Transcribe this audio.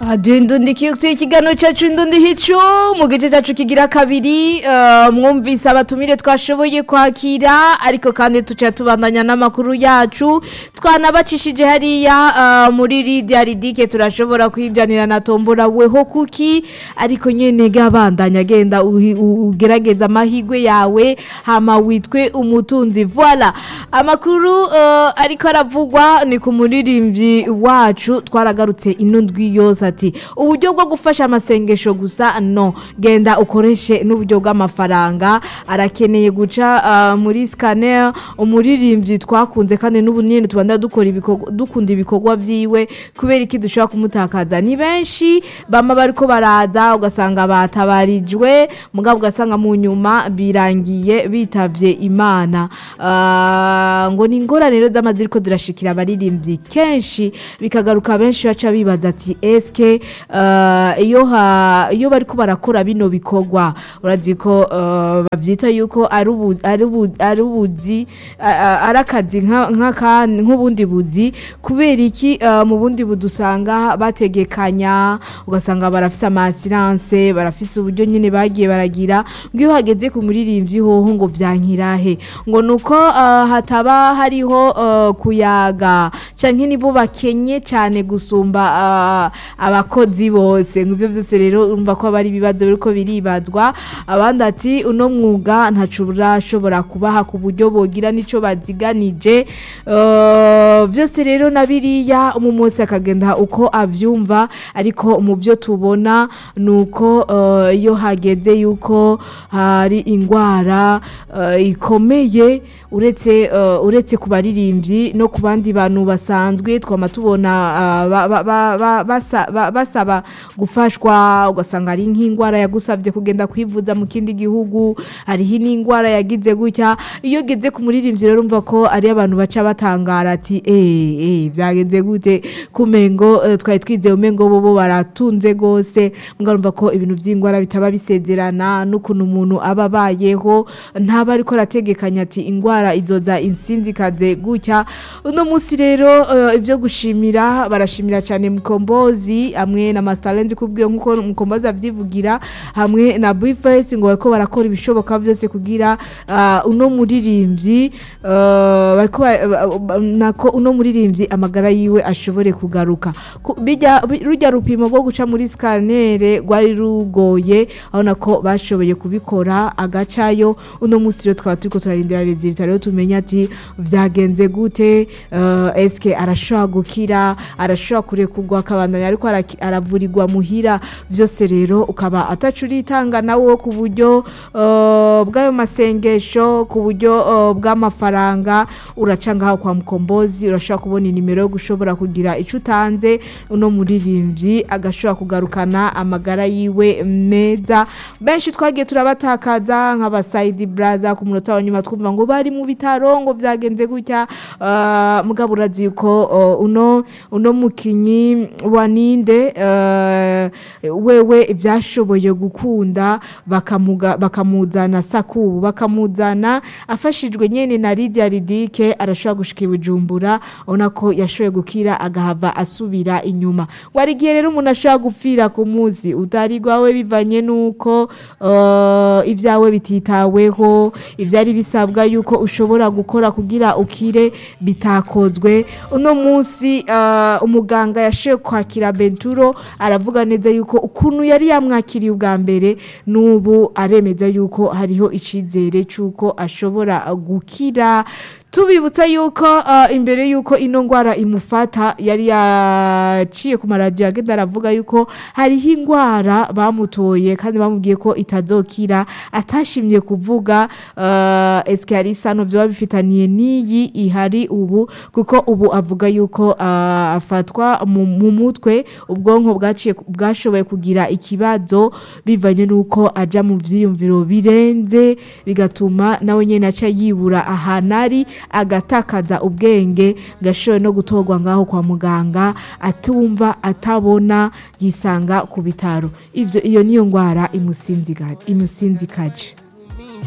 ndundikiye ikiganiro cyacu ndundi hicu mu gice cyacu kigira kabiri eh, mwumvise abatumire twashoboye kwakira ariko kandi tuca tubandanya n'amakuru yacu twanabacishije hariya eh, muri Lydia Ridike turashobora kwijanira na tombora weho kuki ariko nyene gabandanya agenda uhi- u- ugerageza amahigwe yawe hama witwe umutunzi voila amakuru eh, ariko aravugwa ni ku muririmbyi wacu twaragarutse ino ndwi yose ati uburyo bwo gufasha amasengesho gusa no genda ukoreshe n'uburyo bw'amafaranga arakeneye guca ah, muri scanner umuririmbyi twakunze kandi n'ubu nyine tubanda dukora ibikorwa dukunda ibikorwa vyiwe kubera iki dushobora kumutakaza ni benshi bama bariko baraza ugasanga batabarijwe mugabo ugasanga mu nyuma birangiye bitavye imana Ah, ngo ni ingorane rero z'amazi ziriko zirashikira abaririmbyi kenshi bikagaruka benshi baca bibaza ati eske ah, iyo ha- iyo bariko barakora bino bikorwa urazi ko ah, bavyita yuko ari ubu- ari ubu- ari ubuzi ah, ah, ari akazi nka- nk'akandi nk'ubundi buzi kubera iki ah, mu bundi buzi usanga bategekanya ugasanga barafise amasiranse barafise uburyo nyine bagiye baragira ngo iyo hageze ku muririmbyi hoho ngo vyankirahe ngo nuko ah, hataba hariho ah, kuyaga canke nibo bakenye cyane gusumba ah, abakozi bose ngo ivyo byose rero urumva ko bari ibibazo biriko biribazwa abandi ati uno mwuga ntaco urashobora kubaha ku buryo bogira nico baziganije Eh, byose rero na biriya umu wese akagenda uko avyumva ariko mu byo tubona ni uko eh, iyo hageze yuko hari indwara eh, ikomeye uretse eh, uretse ku baririmbyi no ku bandi bantu basanzwe twama tubona ah, ba- ba- ba- ba- basa- ba- basaba gufashwa ugasanga ari nk'indwara yagusabye kugenda kwivuza mu kindi gihugu hariho n'indwara yagize gutya iyo geze ku muririmbyi rero urumva ko ari abantu baca batangara ati eh eh byagenze gute kumengo eh, twari twizeye umengo bo baratunze gose mugarumva ko ibintu by'indwara bitaba bisezerana n'ukuntu umuntu aba abayeho ntaba ariko arategekanya ati indwara izoza insinzikaze gutya uno munsi rero eh, ibyo gushimira barashimira cyane mukombozi hamwe na mastarenzi kubwiye nk'uko mukombozi avyivugira hamwe na bifesi ngo bariko barakora ibishoboka byose kugira ah, uno muririmbyi eh, bariko ba- ba- ba- nako uno muririmbyi amagara yiwe ashobore kugaruka Ku- bijya bi- rujya rupimo rwo guca muri scanner rwari rugoye aho nako bashoboye kubikora agacayo uno munsi rero twaba turiko turarindira resultat rero tumenya ati vyagenze gute eh, eske arashobora gukira arashobora kurekurwa akabandanya ariko araki- aravurirwa muhira vyose rero ukaba atacu uritanga nawe ku buryo eh, bw'ayo masengesho ku buryo eh, bw'amafaranga uraca ngaho kwa mukombozi urashobora kubona inimero yo gushobora kugira ico utanze uno muririmbyi agashobora kugarukana amagara yiwe meza benshi twagiye turabatakaza nk'abasayidi braza ku munota wa nyuma twumva ngo bari mu bitaro ngo vyagenze gutya eh, mugabo urazi ko eh, uno uno mukinyi wa ninde eh, wewe byashoboye gukunda bakamuga- bakamuzana sakubu bakamuzana afashijwe nyene na Lydia Ridike arashobora gushika i Bujumbura ubona ko yashoboye gukira agahava asubira inyuma wari igihe rero umuntu ashobora gupfira ku munsi utari gwawe bivanye nuko eh, ibyawe bititaweho ibyari bisabwa yuko ushobora gukora kugira ukire bitakozwe uno munsi eh, umuganga yashoboye kwakira Benturo aravuga neza yuko ukuntu yari yamwakiriye ubwa mbere n'ubu aremeza yuko hariho icizere cy'uko ashobora gukira tubibutsa yuko uh, imbere yuko ino ngwara imufata yari yaciye ku maradiyo agenda aravuga yuko hariho ingwara bamutoye kandi bamubwiye ko itazokira atashimye kuvuga uh, eske hari isano vyoba bifitaniye n'iyi ihari ubu kuko ubu avuga yuko uh, afatwa mu, mu mutwe ubwonko bwaciye bwashoboye kugira ikibazo bivanye nuko aja mu vyiyumviro birenze bigatuma nawe nyene aca yibura ahantu ari agatakaza ubwenge gashoboye no gutorwa ngaho kwa muganga atumva atabona yisanga ku bitaro ivyo iyo niyo ngwara imusinzika- imusinzikaje